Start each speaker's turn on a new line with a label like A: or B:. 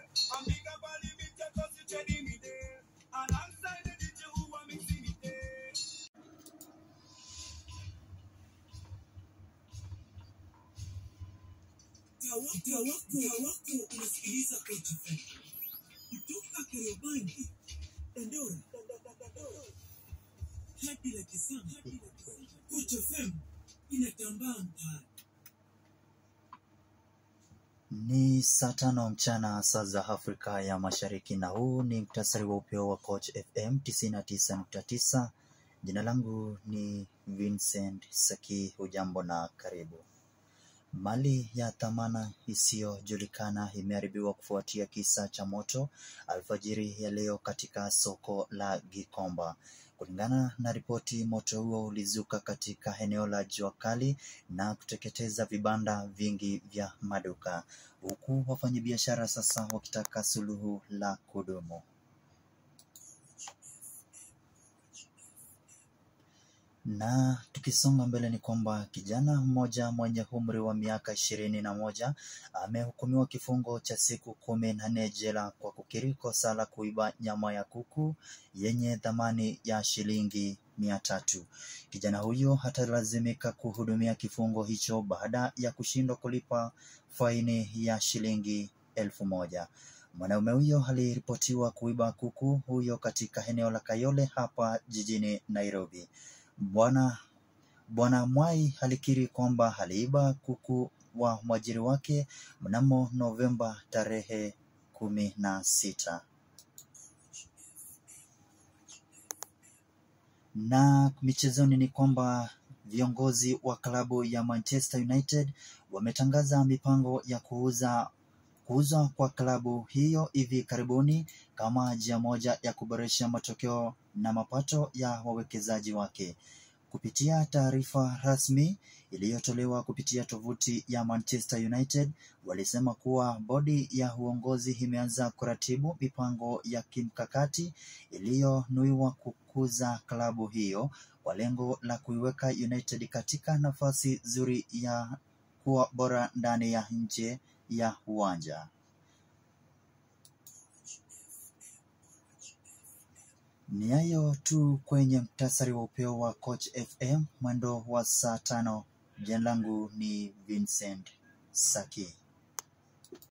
A: And big up all the big cause you trading me there. Alongside the DJ who are mixing it there.
B: Mtaa wako wako unasikiliza Coach FM kutoka Kariobangi, Dandora hadi la Kisama. Coach FM inatambaa mtaani.
C: Ni saa tano mchana saa za Afrika ya Mashariki, na huu ni mktasari wa upeo wa Coach FM 99.9. Jina langu ni Vincent Saki. Hujambo na karibu. Mali ya dhamana isiyojulikana imeharibiwa kufuatia kisa cha moto alfajiri ya leo katika soko la Gikomba. Kulingana na ripoti, moto huo ulizuka katika eneo la jua kali na kuteketeza vibanda vingi vya maduka, huku wafanyabiashara sasa wakitaka suluhu la kudumu. Na tukisonga mbele ni kwamba kijana mmoja mwenye umri wa miaka ishirini na moja amehukumiwa kifungo cha siku kumi na nne jela kwa kukiri kosa la kuiba nyama ya kuku yenye thamani ya shilingi mia tatu. Kijana huyo atalazimika kuhudumia kifungo hicho baada ya kushindwa kulipa faini ya shilingi elfu moja. Mwanaume huyo aliripotiwa kuiba kuku huyo katika eneo la Kayole hapa jijini Nairobi. Bwana Bwana Mwai alikiri kwamba aliiba kuku wa mwajiri wake mnamo Novemba tarehe kumi na sita. Na michezoni ni kwamba viongozi wa klabu ya Manchester United wametangaza mipango ya kuuza kuuzwa kwa klabu hiyo hivi karibuni kama njia moja ya kuboresha matokeo na mapato ya wawekezaji wake. Kupitia taarifa rasmi iliyotolewa kupitia tovuti ya Manchester United, walisema kuwa bodi ya uongozi imeanza kuratibu mipango ya kimkakati iliyonuiwa kukuza klabu hiyo kwa lengo la kuiweka United katika nafasi nzuri ya kuwa bora ndani ya nje ya uwanja. Ni hayo tu kwenye mktasari wa upeo wa Coach FM mwendo wa saa tano. Jina langu ni Vincent Saki.